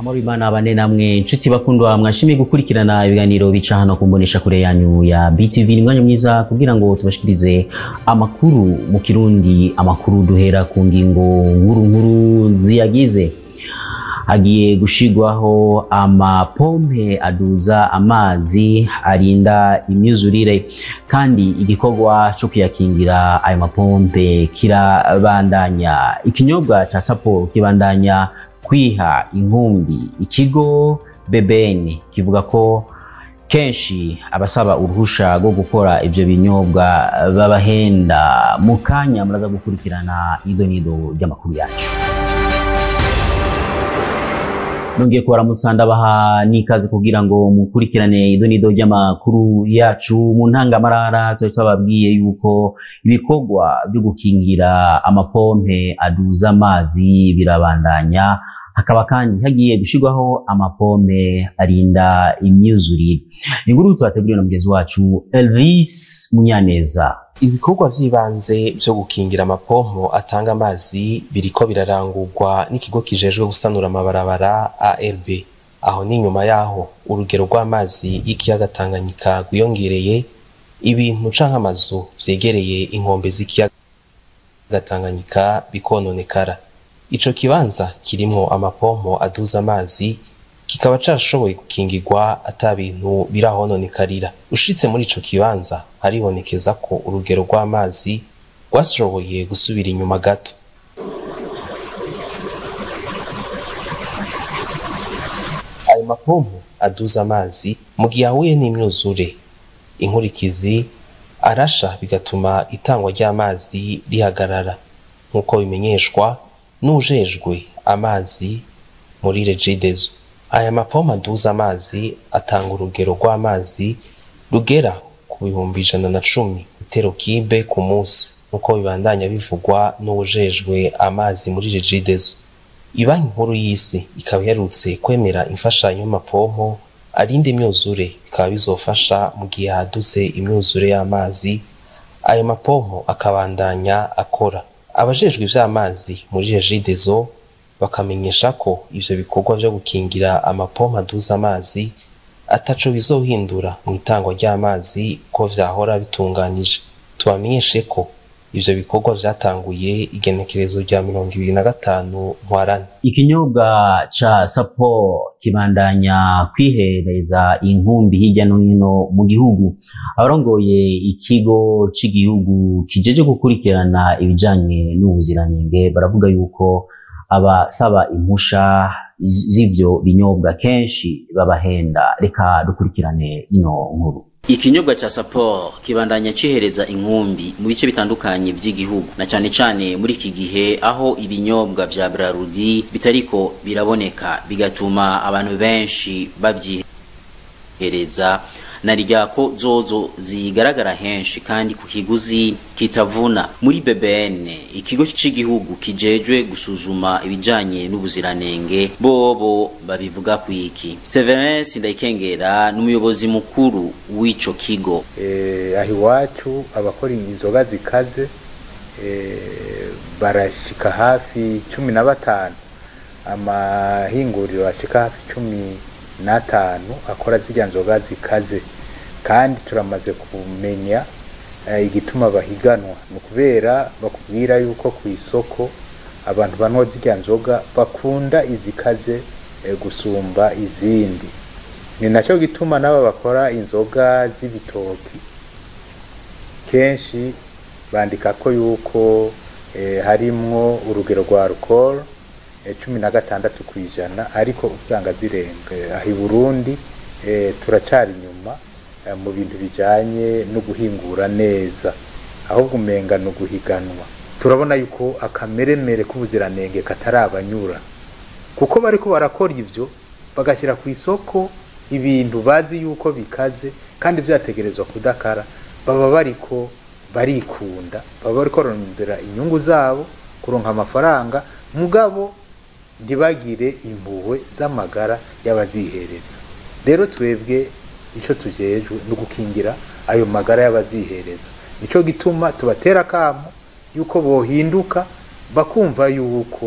amahoro imana bane namwe nshuti bakundwa mwashimiye gukurikirana ibiganiro bica hano ku mbonesha kure yanyu ya BTV ni mwanya mwiza kugira ngo tubashikirize amakuru mu kirundi amakuru duhera ku ngingo nkuru nkuru ziyagize hagiye gushigwaho amapompe aduza amazi arinda imyuzurire kandi igikorwa cyo kuyakingira ayo mapompe kirabandanya ikinyobwa ca sapo kibandanya kwiha inkumbi ikigo BBN kivuga ko kenshi abasaba uruhusha rwo gukora ivyo binyobwa babahenda mu kanya muraza gukurikirana ido nido ry'amakuru yacu nongeye kubaramutsa ndabaha n'ikaze kugira ngo mukurikirane ido nido ry'amakuru yacu mu ntangamarara twari twababwiye yuko ibikorwa byo gukingira amapompe aduza amazi birabandanya hakaba kandi hagiye gushirwaho amapompe arinda imyuzurire inkuru twateguriwe na mugenzi wacu Elvis Munyaneza ibikorwa vy'ibanze vyo gukingira amapompo atanga amazi biriko birarangurwa n'ikigo kijejwe gusanura amabarabara ARB aho ni nyuma yaho urugero rw'amazi y'ikiyaga Tanganyika rwiyongereye ibintu canke amazu vyegereye inkombe z'ikiyaga Tanganyika bikononekara ico kibanza kirimwo amapompo aduza amazi kikaba carashoboye gukingirwa ata bintu birahononekarira ushitse muri ico kibanza haribonekeza ko urugero rw'amazi rwashoboye gusubira inyuma gato ayo mapompo aduza amazi mu gihe ahuye n'imyuzure inkurikizi arasha bigatuma itangwa ry'amazi rihagarara nk'uko bimenyeshwa n'ujejwe amazi muri regidezo aya mapompo aduza amazi atanga urugero rw'amazi rugera ku bihumbi ijana na cumi itero kibe ku munsi nk'uko bibandanya bivugwa n'uwujejwe amazi muri regidezo ibanki nkuru y'isi ikaba iherutse kwemera imfashanyo y'amapompo arinda imyuzure bikaba bizofasha mu gihe hadutse imyuzure y'amazi ayo mapompo akabandanya akora abajejwe ivy'amazi muri regidezo bakamenyesha ko ivyo bikorwa vyo gukingira amapompo aduza amazi ataco bizohindura mu itangwa ry'amazi ko vyahora bitunganije tubamenyeshe ko ivyo bikorwa vyatanguye igenekerezo rya mirongo ibiri na gatanu ntwarane ikinyobwa ca sapo kibandanya kwihereza inkumbi hirya no hino mu gihugu abarongoye ikigo c'igihugu kijeje gukurikirana ibijanye n'ubuziranenge baravuga yuko abasaba impusha z'ivyo binyobwa kenshi babahenda reka dukurikirane ino nkuru ikinyobwa ca sapo kibandanya cihereza inkumbi mu bice bitandukanye vy'igihugu na cane cane muri iki gihe aho ibinyobwa vya brarudi bitariko biraboneka bigatuma abantu benshi bavyihereza na ryako zozo zigaragara henshi kandi ku kiguzi kitavuna muri BBN ikigo c'igihugu kijejwe gusuzuma ibijanye n'ubuziranenge bobo babivuga kwiki Severin Sindayikengera n'umuyobozi mukuru w'ico kigo eh aho iwacu abakora inzoga zikaze eh barashika hafi cumi na batanu amahinguriro ashika hafi cumi n'atanu akora zirya nzoga zikaze kandi turamaze kumenya igituma bahiganwa ni ukubera bakubwira yuko ku isoko abantu banywa zirya nzoga bakunda izikaze gusumba izindi ni nacyo gituma n'aba bakora inzoga z'ibitoki kenshi bandika ko yuko harimwo urugero rwa alcohol cumi na gatandatu ku ijana ariko usanga zirenga aho i burundi turacari inyuma mu bintu bijyanye no guhingura neza ahubwo umenga ni uguhiganwa turabona yuko akameremere k'ubuziranenge katarabanyura kuko bari ko barakora ibyo bagashyira ku isoko ibintu bazi yuko bikaze kandi byategerezwa kudakara baba bariko barikunda baba bari korondera inyungu zabo kuronka amafaranga mugabo ntibagire impuhwe z'amagara y'abazihereza rero twebwe icyo tujejwe ni ugukingira ayo magara y'abazihereza nicyo gituma tubatera akamo yuko bohinduka bakumva yuko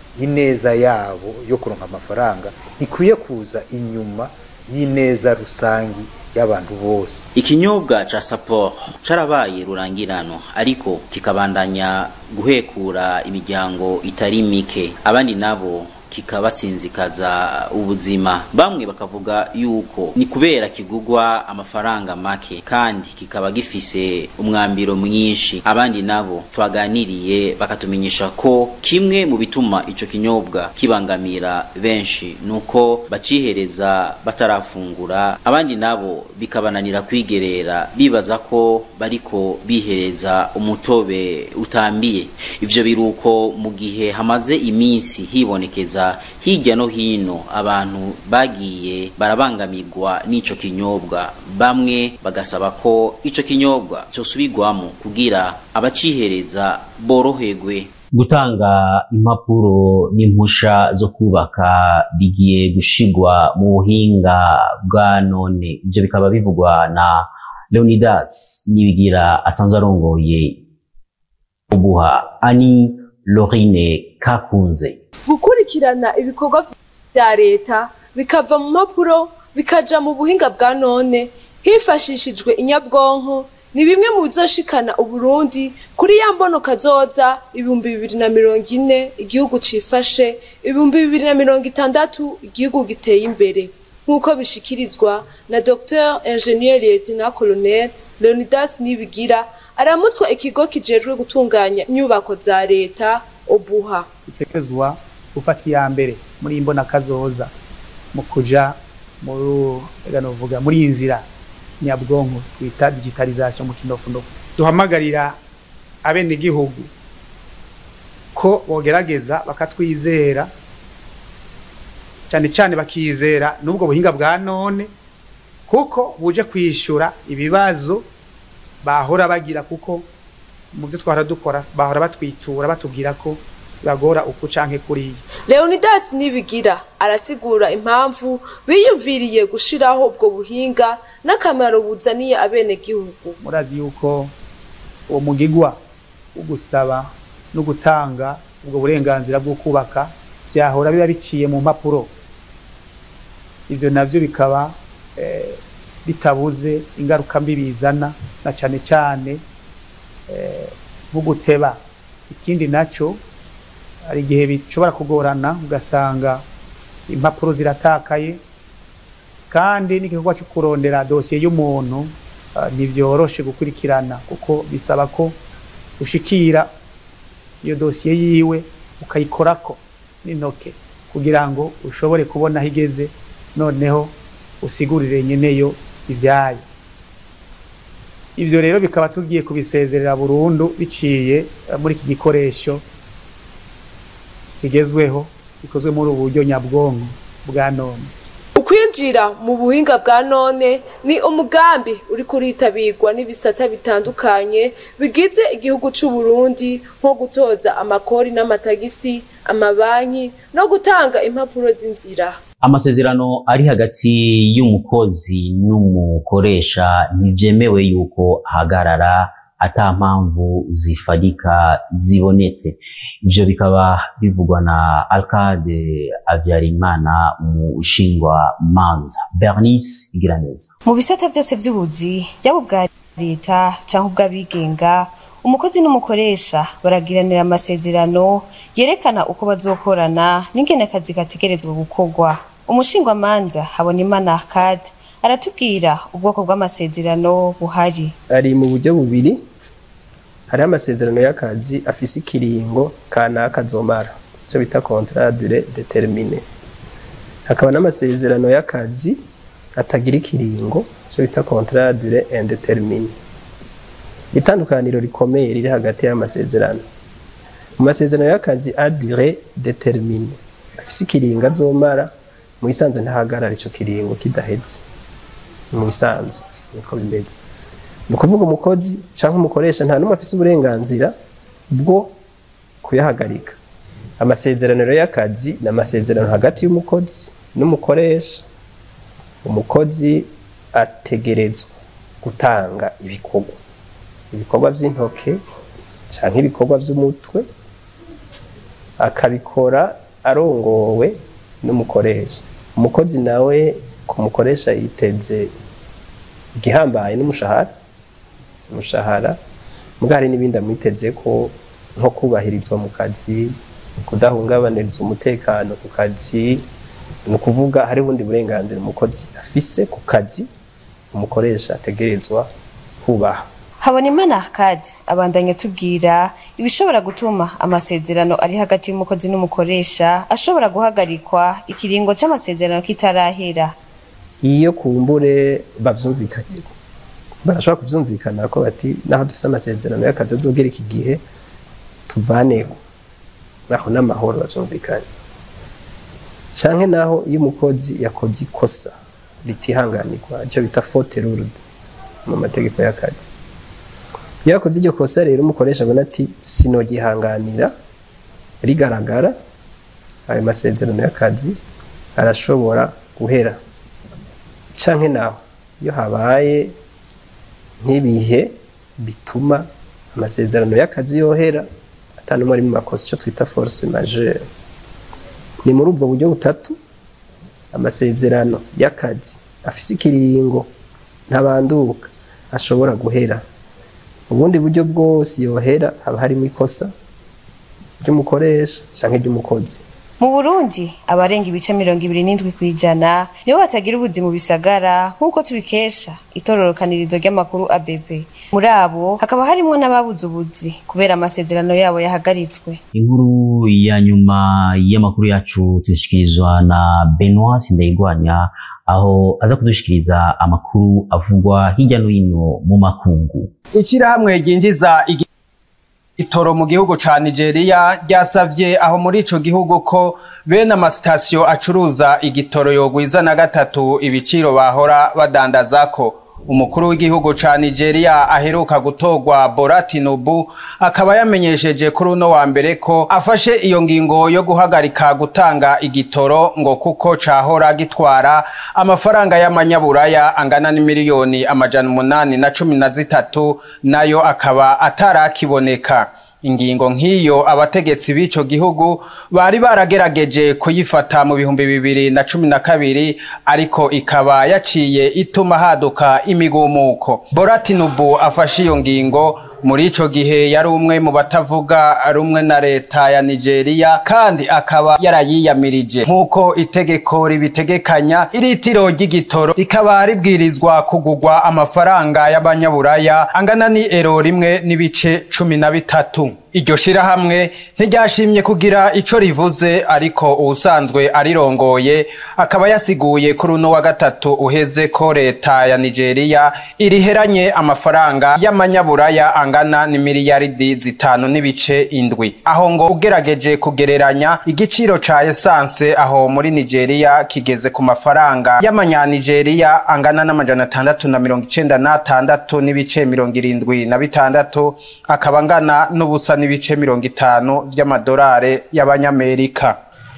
ineza yabo yo kuronka amafaranga ikwiye kuza inyuma y'ineza rusangi y'abantu bose ikinyobwa ca Sapporo carabaye rurangirano ariko kikabandanya guhekura imiryango itari mike abandi nabo kikabasinzikaza ubuzima bamwe bakavuga yuko ni kubera kigugwa amafaranga make kandi kikaba gifise umwambiro mwinshi abandi nabo twaganiriye bakatumenyesha ko kimwe mu bituma ico kinyobwa kibangamira benshi nuko bacihereza batarafungura abandi nabo bikabananira kwigerera bibaza ko bariko bihereza umutobe utambiye ivyo biruko mu gihe hamaze iminsi hibonekeza hirya no hino abantu bagiye barabangamirwa n'ico kinyobwa bamwe bagasaba ko ico kinyobwa cosubirwamo kugira abacihereza boroherwe gutanga impapuro n'impusha zo kubaka bigiye gushigwa mu buhinga bwa none ibyo bikaba bivugwa na leonidas nibigira asanzwe arongoye ubuha ani lorine kakunze gukurikirana ibikorwa vya leta bikava mu mpapuro bikaja mu buhinga bwa none hifashishijwe inyabwonko ni bimwe mu bizoshikana uburundi kuri ya mbono kazoza ibihumbi bibiri na mirongo ine igihugu cifashe ibihumbi bibiri na mirongo itandatu igihugu giteye imbere nk'uko bishikirizwa na dr ingenieur lieutenant colonel leonidas nibigira aramutswa ikigo kijejwe gutunganya inyubako za leta obuha utekerezwa gufata iya mbere muri iyi mbona kazoza mu kuja muri muri iyi nzira nyabwonko twita digitalization mu kinofunofu duhamagarira abenegihugu ko bogerageza bakatwizera cyane cyane bakizera n'ubwo buhinga bwa none kuko buje kwishura ibibazo bahora bagira kuko mu byo twahora dukora bahora batwitura batubwira ko bagora uku canke kuriya leonidas nibigira arasigura impamvu biyumviriye gushiraho ubwo buhinga n'akamaro buzaniye abenegihugu murazi yuko uwo mugigwa wo gusaba no gutanga ubwo burenganzira bwo kubaka vyahora biba biciye mu mpapuro ivyo navyo bikaba eh, bitabuze ingaruka mbi bizana na cane cane nko guteba ikindi naco hari igihe bishobora kugorana ugasanga impapuro ziratakaye kandi n'igikorwa cyo kurondera dosiye y'umuntu ntibyoroshe gukurikirana kuko bisaba ko ushikira iyo dosiye yiwe ukayikorako n'intoke kugira ngo ushobore kubona aho igeze noneho usigurire nyeneyo ibyayo ivyo rero bikaba tugiye kubisezerera burundu biciye muri iki gikoresho kigezweho bikozwe muri ubu buryo nyabwonko bwa none ukwinjira mu buhinga bwa none ni umugambi uri kuritabirwa n'ibisata bitandukanye bigize igihugu c'u Burundi nko gutoza amakori n'amatagisi amabanki no gutanga impapuro z'inzira amasezerano ari hagati y'umukozi n'umukoresha ntibyemewe yuko ahagarara ata mpamvu zifadika zibonetse ivyo bikaba bivugwa na alcade avyarimana umushingwa manza bernice igiraneza mu bisata vyose vy'ubuzi yaba ubwa leta canke ubw'abigenga umukozi n'umukoresha baragiranira amasezerano yerekana uko bazokorana n'ingene akazi gategerezwa gukorwa umushingwa manza habona imana akade aratubwira ubwoko bw'amasezerano buhari ari mu buryo bubiri hariho amasezerano y'akazi afise ikiringo kanaka azomara icyo bita contrat dure determine hakaba n'amasezerano y'akazi atagira ikiringo icyo bita contrat dure indetermine itandukaniro rikomeye riri hagati y'amasezerano mu masezerano y'akazi a dure determine afise ikiringo azomara mu bisanzwe ntahagarara ico kiringo kidaheze mu bisanzwe niko bimeze ni ukuvuga umukozi cyangwa umukoresha nta n'umwe afise uburenganzira bwo kuyahagarika amasezerano rero y'akazi ni amasezerano hagati y'umukozi n'umukoresha umukozi ategerezwa gutanga ibikorwa ibikorwa by'intoke cyangwa ibikorwa by'umutwe akabikora arongowe n'umukoresha umukozi nawe ku mukoresha yiteze igihambaye n'umushahara umushahara mbwa hari n'ibindi amwiteze ko nko kubahirizwa mu kazi kudahungabaniriza umutekano ku kazi ni ukuvuga hari ubundi burenganzira umukozi afise ku kazi umukoresha ategerezwa kubaha Habonimana Arcade abandanya tubwira ibishobora gutuma amasezerano ari hagati y'umukozi n'umukoresha ashobora guhagarikwa ikiringo c'amasezerano kitarahera. iyo kumbure bavyumvikanye barashobora kuvyumvikana ko bati naho dufise amasezerano y'akazi azogera iki gihe tuvanego naho n'amahoro bavyumvikanye canke naho iyo umukozi yakoze ikosa ritihanganirwa ico bita faute lourde mu mategeko y'akazi iyo yakoze iryo kosa rero umukoresha abona ati sinogihanganira rigaragara ayo masezerano y'akazi arashobora guhera canke naho iyo habaye nk'ibihe bituma amasezerano y'akazi yohera atanumwe ari mu makosa icyo twita force majeure ni muri ubwo buryo butatu amasezerano y'akazi afise ikiringo ntabanduka ashobora guhera ubundi buryo bwose yohera haba harimo ikosa ry'umukoresha canke ry'umukozi Mu Burundi abarenga ibice mirongo ibiri n'indwi kw'ijana nibo batagira ubuzi mu bisagara nk'uko tubikesha itororokanirizo ry'amakuru ABP. Muri abo hakaba harimwo n'ababuze ubuzi kubera amasezerano yabo yahagaritswe. inkuru ya nyuma y'amakuru yacu tuyashikirizwa na Benoit Sindayigwanya aho aza kudushikiriza amakuru avugwa hirya no hino mu makungu Ishirahamwe ryinjiza igitoro mu gihugu ca Nigeria ryasavye aho muri ico gihugu ko bene amasitasiyo acuruza igitoro yogwiza na gatatu ibiciro bahora badandazako umukuru w'igihugu ca Nigeria aheruka gutorwa Bola Tinubu akaba yamenyesheje kuri uno wa mbere ko afashe iyo ngingo yo guhagarika gutanga igitoro ngo kuko cahora gitwara amafaranga y'amanyaburaya angana n'imiliyoni amajana umunani na cumi na zitatu nayo akaba atarakiboneka ingingo nk'iyo abategetsi b'ico gihugu bari baragerageje kuyifata mu bihumbi bibiri na cumi na kabiri ariko ikaba yaciye ituma haduka imigumuko Bola Tinubu afashe iyo ngingo muri ico gihe yari umwe mu batavuga rumwe na leta ya Nigeria kandi akaba yarayiyamirije nk'uko itegeko ribitegekanya iritiro ry'igitoro rikaba ribwirizwa kugurwa amafaranga y'abanyaburaya angana ni ero rimwe n'ibice cumi na bitatu iryo shirahamwe ntiryashimye kugira ico rivuze ariko uwusanzwe arirongoye akaba yasiguye kuri uno wa gatatu uheze ko leta ya Nigeria iriheranye amafaranga y'amanyaburaya angana ni miliyaridi zitanu n'ibice indwi aho ngo ugerageje kugereranya igiciro ca esanse aho muri Nigeria kigeze ku mafaranga y'amanyanigeria angana n'amajana atandatu na mirongo icenda n'atandatu n'ibice mirongo irindwi na bitandatu akaba angana n'ubusa n'ibice mirongo itanu vy'amadolari y'abanyamerika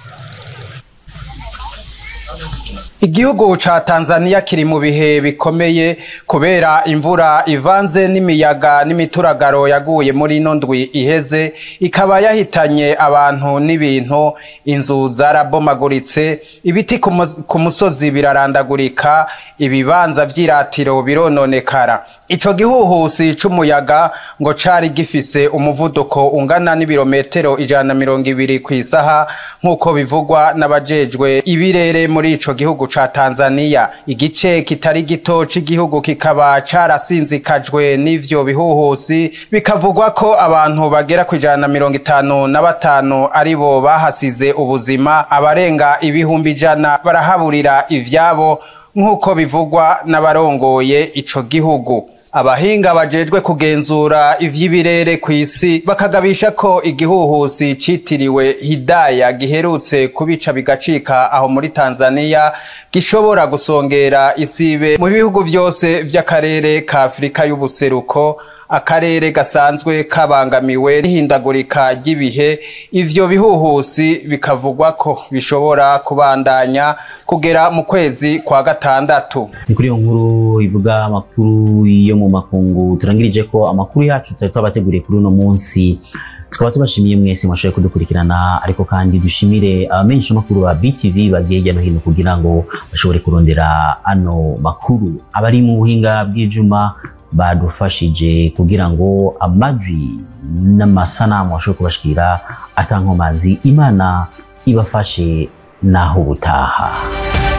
Igihugu ca Tanzania kiri mu bihe bikomeye kubera imvura ivanze n'imiyaga n'imituragaro yaguye muri ino ndwi iheze ikaba yahitanye abantu n'ibintu inzu zarabomaguritse ibiti ku mus- ku musozi birarandagurika ibibanza vy'iratiro birononekara ico gihuhusi c'umuyaga ngo cari gifise umuvuduko ungana n'ibirometero ijana na mirongo ibiri kw'isaha nk'uko bivugwa n'abajejwe ibirere muri ico gihugu ca Tanzania igice kitari gito c'igihugu kikaba carasinzikajwe n'ivyo bihuhusi bikavugwa ko abantu bagera ku ijana na mirongo itanu na batanu aribo bahasize ubuzima abarenga ibihumbi ijana barahaburira ivyabo nk'uko bivugwa n'abarongoye ico gihugu abahinga bajejwe kugenzura ivy'ibirere kw'isi bakagabisha ko igihuhusi citiriwe hidaya giherutse kubica bigacika aho muri tanzania gishobora gusongera isibe mu bihugu vyose vy'akarere ka afurika y'ubuseruko akarere gasanzwe kabangamiwe n'ihindagurika ry'ibihe ivyo bihuhusi bikavugwa ko bishobora kubandanya kugera mu kwezi kwa gatandatu ni kuri iyo nkuru ivuga amakuru yo mu makungu turangirije ko amakuru yacu tutari twabateguriye kuri uno munsi tukaba tubashimiye mwese mwashoboye kudukurikirana ariko kandi dushimire abamenyesha makuru ba BTV bagiye hirya no hino kugira ngo bashobore kurondera ano makuru abari mu buhinga bw'ijuma badufashije kugira ngo amajwi n'amasanamu ashobore kubashikira atankomanzi imana ibafashe naho ubutaha